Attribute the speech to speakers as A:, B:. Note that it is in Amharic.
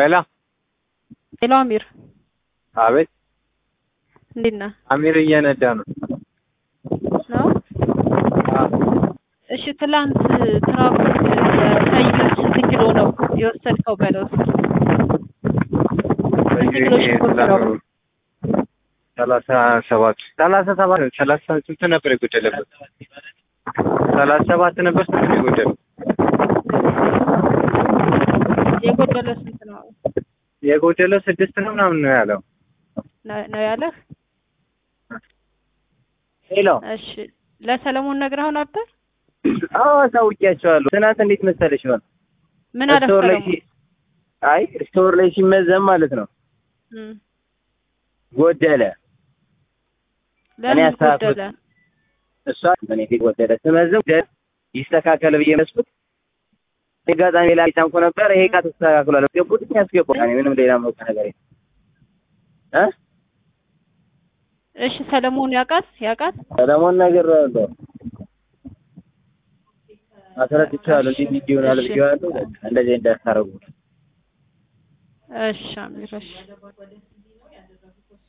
A: ሄሎ
B: ሄሎ አሚር
A: አቤት
B: እንዴት ነህ?
A: አሚር እየነዳ ነው
B: ነው እሺ ትላንት ትራፊክ ቀይር ስንት ኪሎ ነው የወሰድከው በለው እስኪ ስንት ኪሎ ሽንኩርት ነው
A: ሰላሳ ሰባት ሰላሳ ሰባት ሰላሳ ስንት ነበር የጎደለበት ሰላሳ ሰባት ነበር ስንት ነው የጎደለው
B: የጎደለ ስንት ነው
A: የጎደለው ስድስት ነው ምናምን ነው ያለው
B: ነው- ነው ያለህ
A: ሄሎ
B: እሺ ለሰለሞን ነግረኸው ነበር
A: አዎ አሳውቂያቸዋለሁ ትናንት እንዴት መሰለሽ ነው
B: ምን አለ
A: ስቶር ላይ
B: ሰለሞን
A: ሲ- አይ ስቶር ላይ ሲመዘን ማለት ነው
B: እም፣
A: ጎደለ
B: ለምን
A: አስተካክሎት-
B: ጎደለ
A: እሷ እኔ ፊት ጎደለ ስመዝን ጎደለ ይስተካከል ብዬ መስኩት አጋጣሚ ላይ ታንኮ ነበር ይሄ ዕቃ ተስተካክሏል ገቡት ያስገባል እኔ ምንም ሌላ መውጣ ነገር የለም እ
B: እሺ ሰለሞን ያውቃት ያውቃት
A: ሰለሞን ነገር ያለው አስረድቻለሁ እንዲህ እንዲህ ይሆናል
B: እሺ።
A: ብዬዋለሁ በቃ እንደዚህ እንዳታረጉ
B: እሺ አሚር እሺ